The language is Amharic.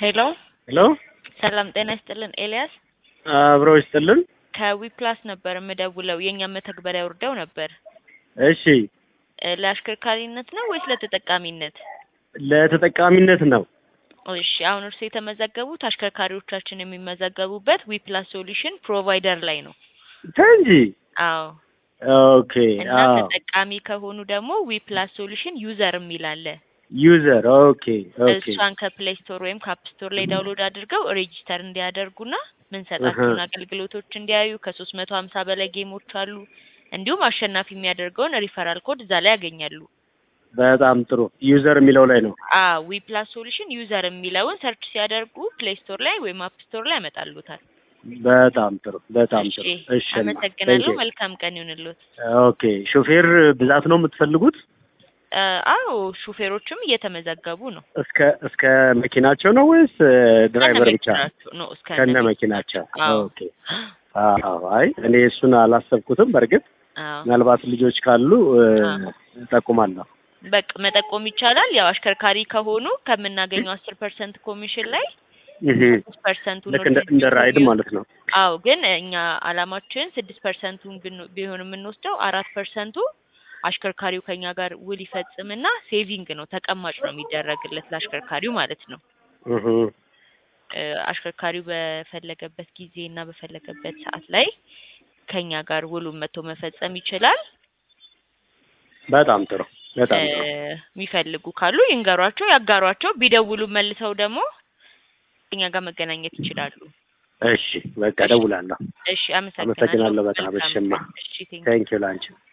ሄሎ ሄሎ ሰላም ጤና ይስጥልን ኤልያስ አብረው ይስጥልን። ከዊፕላስ ነበር የምደውለው የእኛ መተግበሪያ ወርደው ነበር እሺ እ ለአሽከርካሪነት ነው ወይስ ለተጠቃሚነት? ለተጠቃሚነት ነው። እሺ አሁን እርሱ የተመዘገቡት አሽከርካሪዎቻችን የሚመዘገቡበት ዊፕላስ ሶሉሽን ፕሮቫይደር ላይ ነው። ተንጂ አዎ ኦኬ። እና አዎ ተጠቃሚ ከሆኑ ደግሞ ዊፕላስ ሶሉሽን ዩዘር የሚል አለ። ዩዘር ኦኬ ኦኬ እሷን ከፕሌይ ስቶር ወይም ከአፕ ስቶር ላይ ዳውንሎድ አድርገው ሬጂስተር እንዲያደርጉና ምንሰጣቸውን እህ። አገልግሎቶች እንዲያዩ ከሶስት መቶ ሀምሳ በላይ ጌሞች አሉ። እንዲሁም አሸናፊ የሚያደርገውን ሪፈራል ኮድ እዛ ላይ ያገኛሉ። በጣም ጥሩ ዩዘር የሚለው ላይ ነው። አ ዊፕላስ ሶሉሽን ዩዘር የሚለውን ሰርች ሲያደርጉ ፕሌይ ስቶር ላይ ወይም አፕ ስቶር ላይ ያመጣሉታል። በጣም ጥሩ በጣም ጥሩ። እሺ እሺ እማ፣ አመሰግናለሁ። thank you። መልካም ቀን ይሁንልዎት። ኦኬ ሾፌር ብዛት ነው የምትፈልጉት? አ አዎ ሹፌሮችም እየተመዘገቡ ነው። እስከ እስከ መኪናቸው ነው ወይስ እ, ድራይቨር ብቻ? መኪናቸው ነው እስከ ከነ መኪናቸው። አዎ ኦኬ አዎ። አይ እኔ እሱን አላሰብኩትም። በእርግጥ አዎ ምናልባት ልጆች ካሉ እ, አዎ። እጠቁማለሁ። በቃ መጠቆም ይቻላል። ያው አሽከርካሪ ከሆኑ ከምናገኘው አስር ፐርሰንት ኮሚሽን ላይ እህ። ስድስት ፐርሰንቱ ልክ እንደ እንደ ራይድ ማለት ነው። አዎ ግን እኛ አላማችን ስድስት ፐርሰንቱን ብን- ቢሆን የምንወስደው አራት ፐርሰንቱ አሽከርካሪው ከኛ ጋር ውል ይፈጽምና ሴቪንግ ነው ተቀማጭ ነው የሚደረግለት ለአሽከርካሪው ማለት ነው። እህ። እ፣ አሽከርካሪው በፈለገበት ጊዜ እና በፈለገበት ሰዓት ላይ ከኛ ጋር ውሉን መጥቶ መፈጸም ይችላል። በጣም ጥሩ በጣም እ፣ ጥሩ። የሚፈልጉ ካሉ ይንገሯቸው፣ ያጋሯቸው። ቢደውሉ መልሰው ደግሞ ከኛ ጋር መገናኘት ይችላሉ። እሺ በቃ እደውላለሁ። እሺ፣ አመሰግናለሁ። አመሰግናለሁ በጣም። መልካም እሽማ ቀን። እሺ፣ ቴንክ ቴንኪው ላንቺ